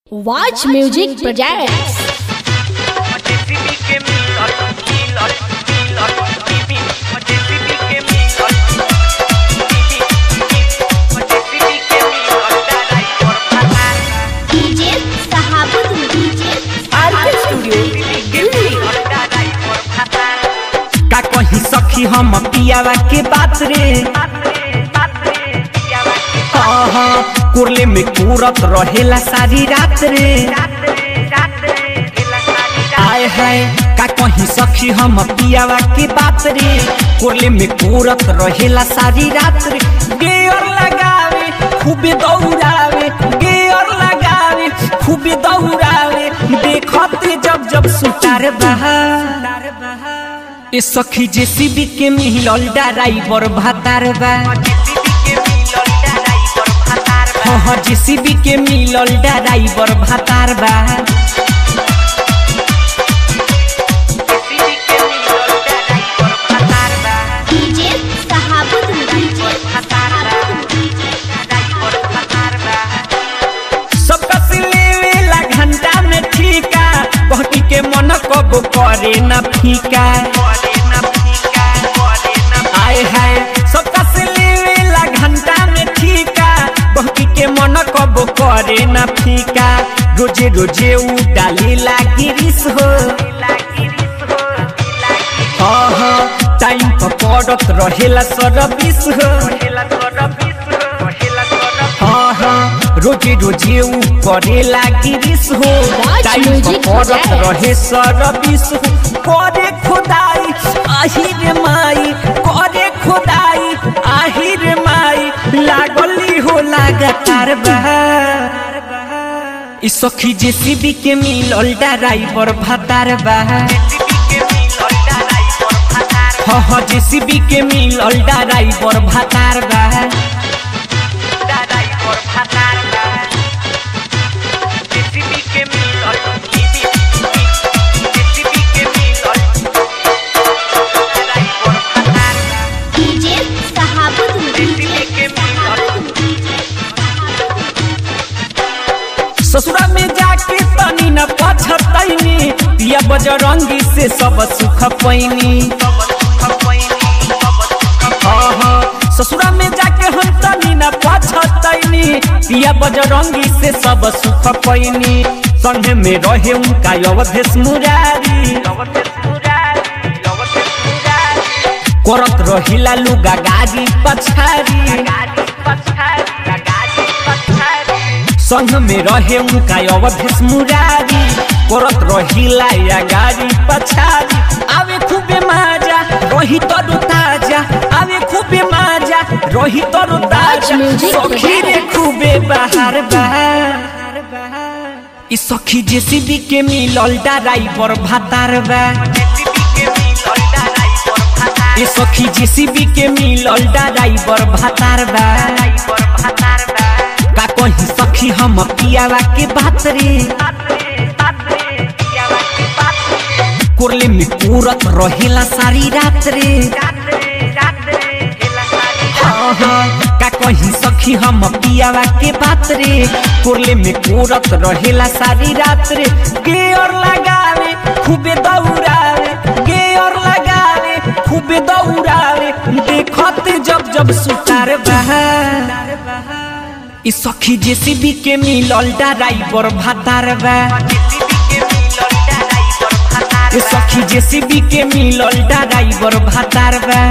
Watch Music Projects. JCB के मिलल मिलल मिलल बीबी JCB के मिलल बीबी JCB के मिलल डालाई पर फसार डीजे सहाबुद डीजे आरके स्टूडियो JCB के मिलल डालाई पर फसार का कहीं सखी हम पियावा के बात रे बात रे बात रे पियावा के हाँ हाँ कुरले में कूरत रहेला सारी रात रे रात रे रात रे एला सारी रात आए है का कहीं सखी हम पियावा के बात रे कुरले में कूरत रहेला सारी रात रे गेयर लगावे खूबे दौड़ावे गेयर लगावे खूबे दौड़ावे देखते जब जब सुतार बहा ए सखी जेसीबी के मिलल ड्राइवर भातार बा JCB के मिलल डालाई पर फसार हाँ हाँ जेसीबी के मिलल ड्राइवर भातार बा JCB के मिलल डालाई पर फसार बा डीजे सहाबुद डीजे फसार बा डालाई पर फसार बा सबका सिलेवेला घंटा में ठीका बहकी के मन कबो करे न फीका बोले ना फीका बोले ना आए है सबका सिलेवेला घंटा में ठीका बहकी के मन कबो करे न फीका रोजे रोजे उ डाली लागी रिस हो लागी रिस हो लागी हाँ हाँ टाइम पर पड़त रहेला सरबिस हो हेला तोरा बिस हो हेला तोरा हाँ हाँ रोजे रोजे उ करे लागी रिस हो Watch टाइम पर music पड़त project. रहे सरबिस हो करे खुदाई आही रे माई करे खुदाई आही रे माई लागली हो लगातार बहा ई सखी जेसीबी के मिलल ड्राइवर भातार बा JCB के मिलल डालाई पर फसार हाँ हाँ जेसीबी के मिलल ड्राइवर भातार बा डालाई पर फसार बा JCB के मिलल बीबी JCB के मिलल डालाई पर फसार बा डीजे सहाबुद JCB के मिलल ससुरा में जाके तनी न पछतैनी पिया बजरंगी से सब सुख पैनी सब सुख पैनी सब सुख हाँ हाँ ससुरा में जाके हम तनी न पछतैनी पिया बजरंगी से सब सुख पैनी संगे में रहे उनका अवधेश मुरारी लवते सुरारी लवते सुरारी करत रहिला लुगा गाड़ी पछारी गाड़ी पछारी गाड़ी पछारी संग में रहे उनका अवधेश मुरारी करत रहिला या गाड़ी पछारी आवे खूबे माजा रही तरो ताजा आवे खूबे माजा रही तरो ताजा music सखी रे खूबे बाहर बाहर ई सखी जेसीबी के मिलल ड्राइवर भातार बा JCB के मिलल डालाई पर फसार ई सखी जेसीबी के मिलल ड्राइवर भातार बा डालाई पर फसार बा का कहीं सखी हम पियावा के बात रे बात रे बात रे पियावा की बात रे कुरले में पूरत रहेला सारी रात रे रात रे रात रे एला सारी हाँ हाँ का कहीं सखी हम पियावा के बात रे कुरले में पूरत रहेला सारी रात रे गेयर लगावे खूबे दौड़ावे गेयर लगावे खूबे दौड़ावे देखते जब जब सुतार बहा ई सखी जेसीबी के मिलल ड्राइवर भातार बा JCB के मिलल डालाई पर फसार ए सखी जेसीबी के मिलल ड्राइवर भातार बा